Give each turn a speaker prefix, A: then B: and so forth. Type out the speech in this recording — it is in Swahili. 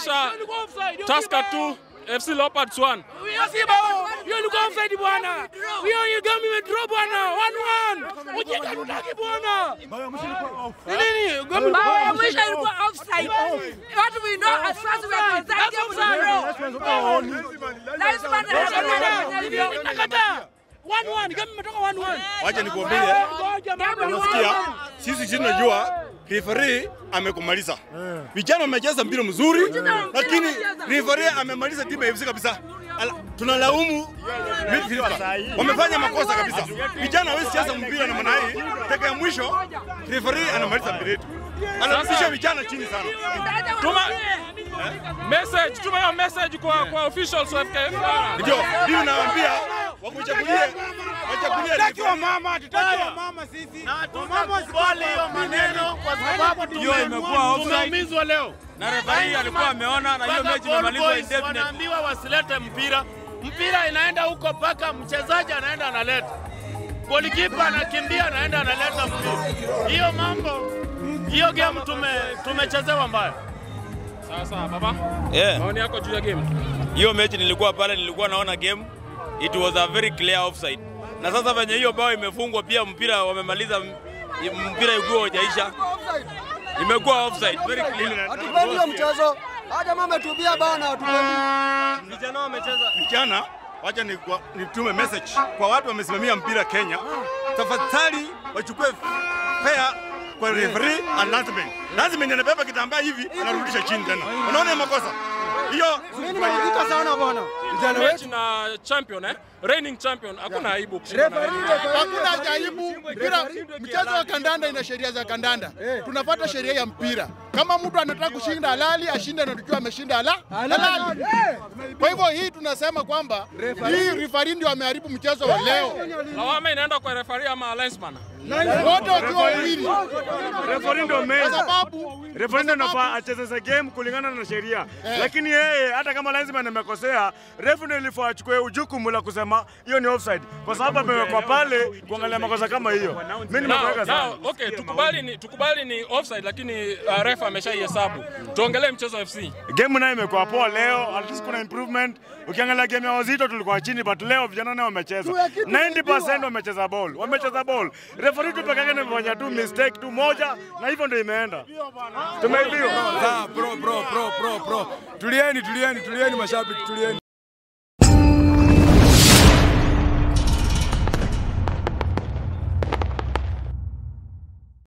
A: inaonyesha Tusker 2 FC Leopards 1.
B: Hiyo si bao. Hiyo ilikuwa offside bwana. Hiyo hiyo game imedraw bwana. 1-1. Ujinga tutaki bwana. Ni nini? Game
C: Bao ya mwisho ilikuwa offside. What we know as far as we are concerned, game is a draw. Linesman anafanya hivyo.
B: Nakataa. 1-1. Game imetoka 1-1.
D: Wacha nikuambie,
B: Ngoja mambo.
D: unasikia sisi sisi tunajua referee amekumaliza. Vijana wamecheza mpira mzuri, lakini referee amemaliza timu ya FC kabisa. Ala, tunalaumu midfielder. Wamefanya makosa kabisa. Vijana hawezi cheza mpira namna hii. Dakika ya mwisho referee anamaliza mpira yetu. Anarudisha vijana chini sana.
A: Tuma message, tuma hiyo message kwa kwa officials wa FKF.
D: Ndio, mimi nawaambia wakuchagulie wachagulie referee.
B: mama, tutaki wa mama sisi.
E: Na tutakubali hiyo maneno kwa sababu
F: Hiyo imekuwa offside.
E: tumeumizwa leo.
F: Na referee alikuwa ameona na hiyo
E: Mpaka
F: mechi
E: Gol
F: imemalizwa
E: Boys
F: indefinite.
E: wanaambiwa wasilete mpira, mpira inaenda huko mpaka mchezaji anaenda analeta, golikipa anakimbia anaenda analeta mpira. Hiyo mambo, hiyo game tume tumechezewa mbaya.
A: Sawa sawa baba.
F: Yeah.
A: Maoni yako juu ya game?
F: Hiyo mechi nilikuwa pale, nilikuwa naona game, it was a very clear offside. Na sasa venye hiyo bao imefungwa, pia mpira wamemaliza, m- mpira ikuwa hujaisha, imekuwa offside very clear.
G: Hatupendi hiyo mchezo. Haja mama tubia bana, hatupendi.
F: Vijana wamecheza
D: vijana, wacha ni- kwa- nitume message kwa watu wamesimamia mpira Kenya, tafadhali wachukue fair kwa referee and linesman. Linesman anabeba kitambaa hivi anarudisha chini tena, unaona hiyo makosa hiyo.
G: Mimi nimeandika sana bwana. Vijana
A: Mechi
G: wetu.
A: na champion eh? Reigning champion. Hakuna aibu kushinda na
G: Referee,
A: Reigning.
G: referee.
H: Hakuna jaribu mpira. Mchezo wa kandanda ina sheria za kandanda, tunafuata sheria ya mpira. Kama mtu anataka kushinda halali ashinde na tukiwa ameshinda hala halali. Kwa hivyo hii tunasema kwamba hii referee ndio ameharibu mchezo wa leo,
A: Lawama inaenda kwa referee ama linesman?
H: wote wakiwa wawili,
I: Referee ndio
H: kwa
I: main.
H: sababu
I: Referee ndio anafaa achezeze game kulingana na sheria, lakini yeye hata kama linesman amekosea, referee ndio ilifaa achukue jukumu la kusema hiyo ni offside, kwa sababu amewekwa pale kuangalia makosa kama hiyo. Mimi
A: Now,
I: nimekuweka sana.
A: now, okay, tukubali ni tukubali ni offside lakini uh, refa ameshaihesabu. Tuongelee mchezo wa FC.
I: Game nayo imekuwa poa leo, at least kuna improvement. Ukiangalia game ya wazito tulikuwa chini, but leo vijana nao wamecheza 90% wamecheza ball, wamecheza ball. Referee tu pekee yake ndio amefanya tu mistake tu moja, na hivyo ndio imeenda. Tumeibiwa.
G: Bro, bro, bro, bro, bro. Tulieni, tulieni, tulieni mashabiki, tulieni.